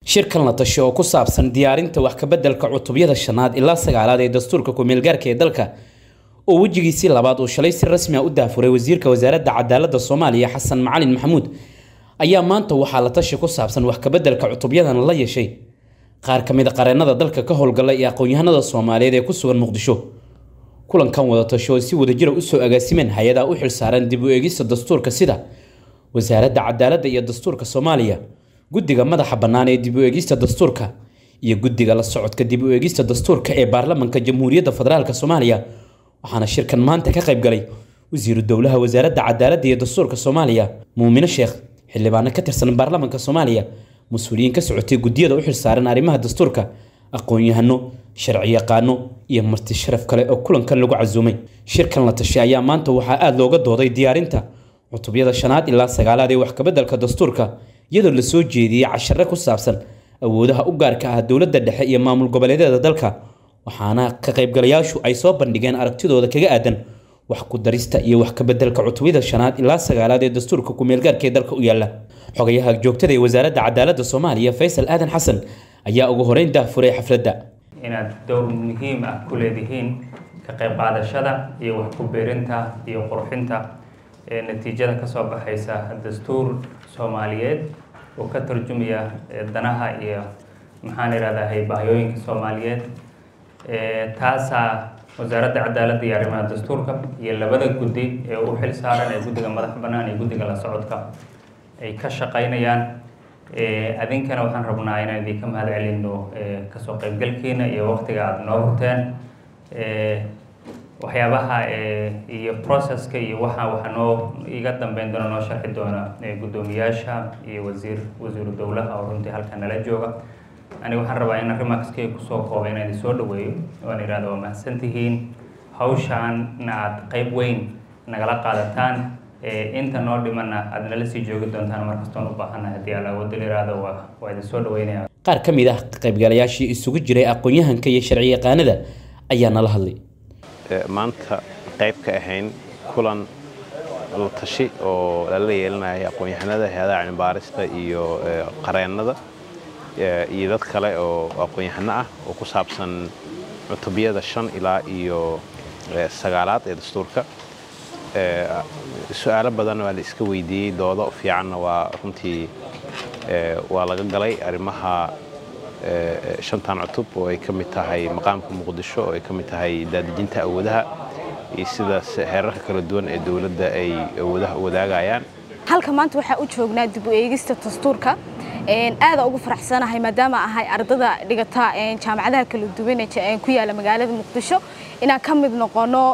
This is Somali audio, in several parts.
shirkan la tasho oo ku saabsan diyaarinta wax kabeddelka cutubyada shanaad ilaa sagaalaad ee dastuurka ku-meelgaarka ee dalka oo wejigiisii labaad uu shalay si rasmi a u daafuray wasiirka wasaaradda cadaaladda soomaaliya xasan macalin maxamuud ayaa maanta waxaa la tashi ku saabsan wax kabeddelka cutubyadan la yeeshay qaar ka mid a qareennada dalka ka howlgala iyo aqoon-yahanada soomaaliyeed ee ku sugan muqdisho kulankan wada tasho oo si wadajira usoo agaasimeen hay-adaha u xilsaaran dib u eegista dastuurka sida wasaaradda cadaaladda iyo dastuurka soomaaliya guddiga madaxa bannaan ee dib u eegista dastuurka iyo guddiga la socodka dib u eegista dastuurka ee baarlamanka jamhuuriyadda federaalk soomaaliya waxaana shirkan maanta ka qayb galay wasiiru dowlaha wasaaradda cadaaladda iyo dastuurka soomaaliya muumine sheekh xildhibaano ka tirsan baarlamanka soomaaliya mas-uuliyiin ka socotay guddiyada u xilsaaran arrimaha dastuurka aqoon-yahano sharci yaqaano iyo marti sharaf kale oo kulankan lagu casuumay shirkan la tashay ayaa maanta waxaa aada looga dooday diyaarinta cutubyada shanaad ilaa sagaalaad ee wax kabeddelka dastuurka iyadoo lasoo jeediyey cashare ku saabsan awoodaha u gaarka ah dowladda dhexe iyo maamul goboleedyada dalka waxaana ka qaybgalayaashu ay soo bandhigeen aragtidooda kaga aadan wax ku darista iyo wax kabeddelka cutubyada shanaad ilaa sagaalaad ee dastuurka ku-meelgaarka ee dalka u yaalla xogayaha joogtada ee wasaaradda cadaaladda soomaaliya faysal aadan xasan ayaa ugu horeyn daafuray xafladda inaad dowr muhiim ah ku leedihiin ka qayb qaadashada iyo wax ku beerinta iyo qurxinta ee natiijada kasoo baxaysa dastuur soomaaliyeed oo ka tarjumaya danaha iyo maxaan idhahdahay bahyooyinka soomaaliyeed taasaa wasaaradda cadaaladda iyo arrimaha dastuurka iyo labada guddi ee u xil saaran ee guddiga madaxa bannaan iyo guddiga la socodka ay ka shaqaynayaan adinkana waxaan rabnaa inaan idinka mahad celino kasoo qaybgalkiina iyo waqtiga aada noo hurteen waxyaabaha iyo processka iyo waxa waxa noo iga dambeyn doona noo sharxi doona guddoomiyaasha iyo wasiir wasiiru dowlaha oo runtii halkan nala jooga aniga waxaan rabaa in arrimaskay kusoo koobay inaan idin soo dhaweeyo waan idhahda waa mahadsan tihiin hawshaana aad qayb weyn nagala qaadataan inta noo dhimana aad nala sii joogi doontaan markastoon u baahannahay haddii alla awoodda la yihahdo waa waa idin soo dhaweynaya qaar ka mid ah qaybgalayaashii isugu jiray aqoon-yahanka iyo sharci yaqaanada ayaa nala hadlay maanta qayb ka ahayn kulan la tashi oo lala yeelinaya aqoon-yahanada hay-adaha cilmibaarista iyo qareennada iyo dad kale oo aqoon-yahano ah oo ku saabsan cutubyada shan ilaa iyo sagaalaad ee dastuurka su-aalo badan waa la iska weydiiyey doodo fiicanna waa runtii waa laga galay arrimaha shantan cutub oo ay ka mid tahay maqaamka muqdisho oo ay ka mid tahay daadejinta awoodaha iyo sidaas heerarka kala duwan ee dowladda ay awoodaha u wadaagayaan halka maanta waxaa u joognaa dib u eegista dastuurka aada ugu faraxsanahay maadaama ahay ardada dhigata jaamacadaha kala duwan ee ku yaala magaalada muqdisho inaan ka mid noqono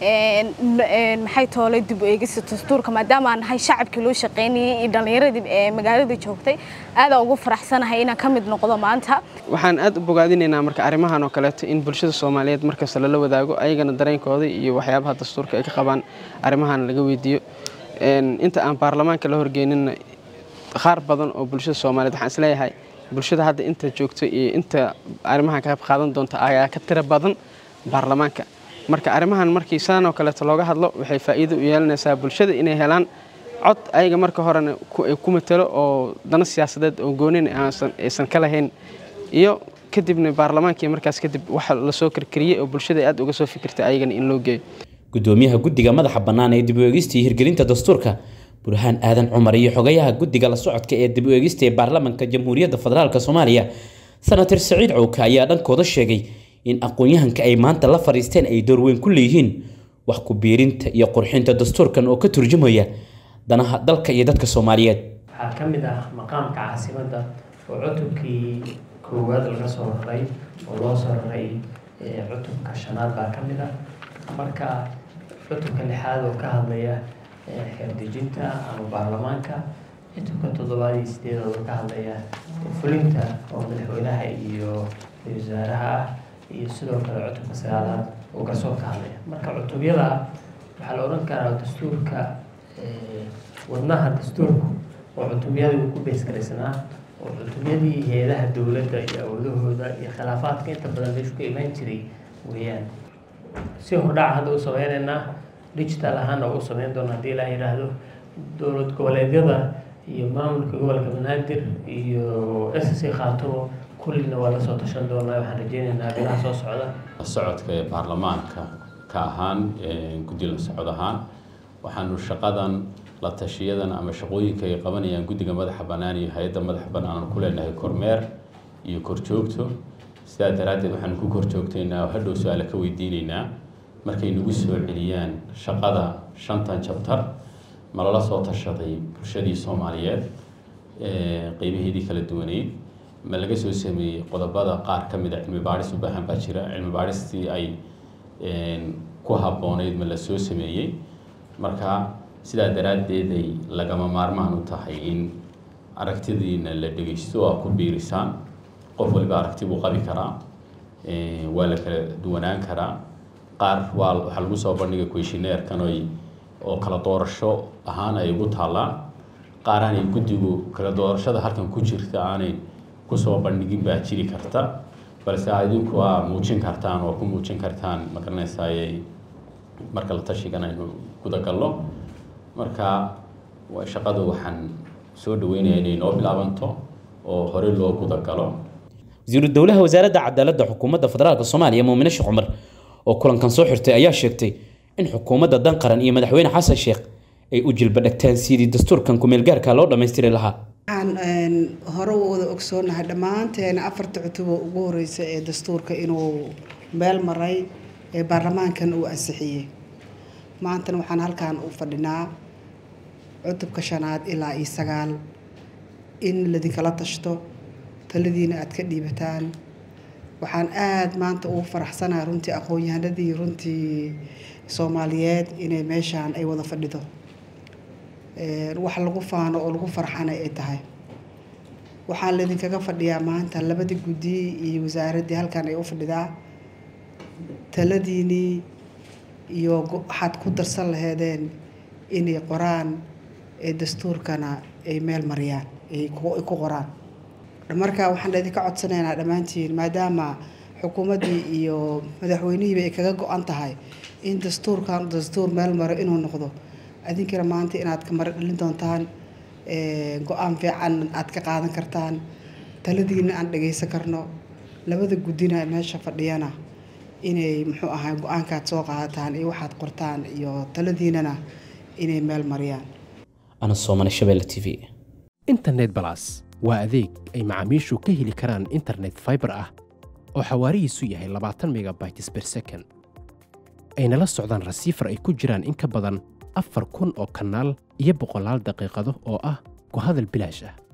maxay toolay dib u eegista dastuurka maadaama aan nahay shacabkii loo shaqaynayay iyo dhallinyaradii ee magaalada joogtay aada ugu faraxsanahay inaan ka mid noqdo maanta waxaan aad u bogaadinaynaa marka arrimahan oo kaleeto in bulshada soomaaliyeed markasta lala wadaago ayagana dareenkooda iyo waxyaabaha dastuurka ay ka qabaan arrimahan laga weydiiyo inta aan baarlamaanka la horgeyninna qaar badan oo bulshada soomaaliyeed waxaan isleeyahay bulshada hadda inta joogto iyo inta arrimahan ka qayb qaadan doonta ayaa ka tiro badan baarlamaanka marka arrimahan markii sidan oo kaleeto looga hadlo waxay faa'iido u yeelanaysaa bulshada inay helaan cod ayaga marka horena ku matalo oo dana siyaasadeed oo goonin aysan ka lahayn iyo kadibna baarlamaankii markaas kadib waxa lasoo karkariyey oo bulshada aad uga soo fikirtay ayagana in loo geeyo gudoomiyaha guddiga madaxa bannaan ee dib u eegista iyo hirgelinta dastuurka burhaan aadan cumar iyo xogayaha guddiga la socodka ee dib u eegista ee baarlamanka jamhuuriyadda federaalk soomaaliya senator saciid cowka ayaa dhankooda sheegay in aqoon-yahanka ay maanta la fadhiisteen ay door weyn ku leeyihiin wax ku biirinta iyo qurxinta dastuurkan oo ka turjumaya danaha dalka iyo dadka soomaaliyeed waxaa ka mid ah maqaamka caasimadda oo cutubkii koowaad laga soo raray oo loo soo raray cutubka shanaad baa ka mid ah marka cutubka lixaad oo ka hadlaya xeerdejinta ama baarlamaanka cutubka toddobaad iyo sideedaad oo ka hadlaya fulinta oo madaxweynaha iyo wasaaraha ah iyo sidoo kale cutubka sagaalaad oo garsoor ka hadlaya marka cutubyada waxaa la odhan karaa dastuurka wadnaha dastuurku oo cutubyadii uu ku beesgaraysanaa oo cutubyadii hay-adaha dowladda iyo awoodahooda iyo khilaafaadka inta badan meeshu ka imaan jiray weeyaan si hordhaca hadda u sameynaynaa digital ahaana u sameyn doona haddii ilaa yidhaahdo dowlad goboleedyada iyo maamulka gobolka banaadir iyo s c khaatumo kullina waa la soo tashan doonaa waxaan rajeynaynaa bilaha soo socda socodka ee baarlamaanka ka ahaan guddi la socod ahaan waxaanu shaqadan la tashiyadan ama shaqooyinka ay qabanayaan guddiga madaxa bannaan iyo hay-adda madaxa bannaan ku leenahay kormeer iyo korjoogto sidaa daraaddeed waxaanu ku korjoogtaynaa oo hadhow su-aale ka weydiinaynaa markay nagu soo celiyaan shaqada shantan jabtar ma lala soo tashaday bulshadii soomaaliyeed qeybaheedii kala duwaneyd ma laga soo sameeyey qodobada qaar ka mid a cilmi baadhis u baahan baa jira cilmi baadhistii ay ku habboonayd ma la soo sameeyey marka sidaa daraaddeed ay lagama maarmaan u tahay in aragtidiina la dhegeysto oo ku biirisaan qof waliba aragti buu qabi karaa waa la kala duwanaan karaa qaar waa waxaa lagu soo bandhigay questionnaire-kan oy oo kala doorasho ahaan ay ugu taallaan qaar aanay guddigu kala doorashada halkan ku jirta aanay kusoo bandhigin baa jiri karta balse idinku aa muujin kartaan oo ku muujin kartaan ma garanaysaayey marka la tashigan aynu gudagalno marka shaqadu waxaan soo dhaweynaya inay noo bilaabanto oo hore loo gudagalo wasiiru dowlaha wasaaradda cadaaladda xukuumadda federaalk soomaaliya muumine sheekh cumar oo kulankan soo xirtay ayaa sheegtay in xukuumadda dan qaran iyo madaxweyne xasan sheekh ay u jilba dhagtaan sidii dastuurkan kumeelgaarka loo dhammaystiri lahaa waxaan hore u wada ogsoonahay dhammaanteena afarta cutubo ugu horeysa ee dastuurka inuu meel maray ee baarlamaankan uu ansixiyey maantana waxaan halkan u fadhinaa cutubka shanaad ilaa iyo sagaal in ladinkala tashto taladiina aad ka dhiibataan waxaan aada maanta ugu faraxsanahay runtii aqoon-yahanadii runtii soomaaliyeed inay meeshaan ay wada fadhido wax lagu faano oo lagu farxana ay tahay waxaan laydinkaga fadhiyaa maanta labadii guddi iyo wasaaraddii halkan ay u fadhidaa taladiinii iyo waxaad ku darsan laheedeen inay qoraan ee dastuurkana ay meel mariyaan ay ku qoraan marka waxaan idinka codsanaynaa dhammaantiin maadaama xukuumaddii iyo madaxweynihiiba ay kaga go-an tahay in dastuurkan dastuur meel maro inuu noqdo adinkana maanta inaad ka maro dhalin doontaan go-aan fiican aad ka qaadan kartaan taladiina aan dhagaysan karno labada guddina meesha fadhiyana inay muxuu ahaa go-aankaad soo qaadataan iyo waxaad qortaan iyo taladiinana inay meel mariyaan ana soomane shabeelle t v internet balas waa adeeg ay macaamiishu ka heli karaan internet fiber ah oo xawaarihiisu yahay labaatan megabytes per second ayna la socdaan rasiifar ay ku jiraan in ka badan afar kun oo kanaal iyo boqolaal daqiiqado oo ah ku hadal bilaash ah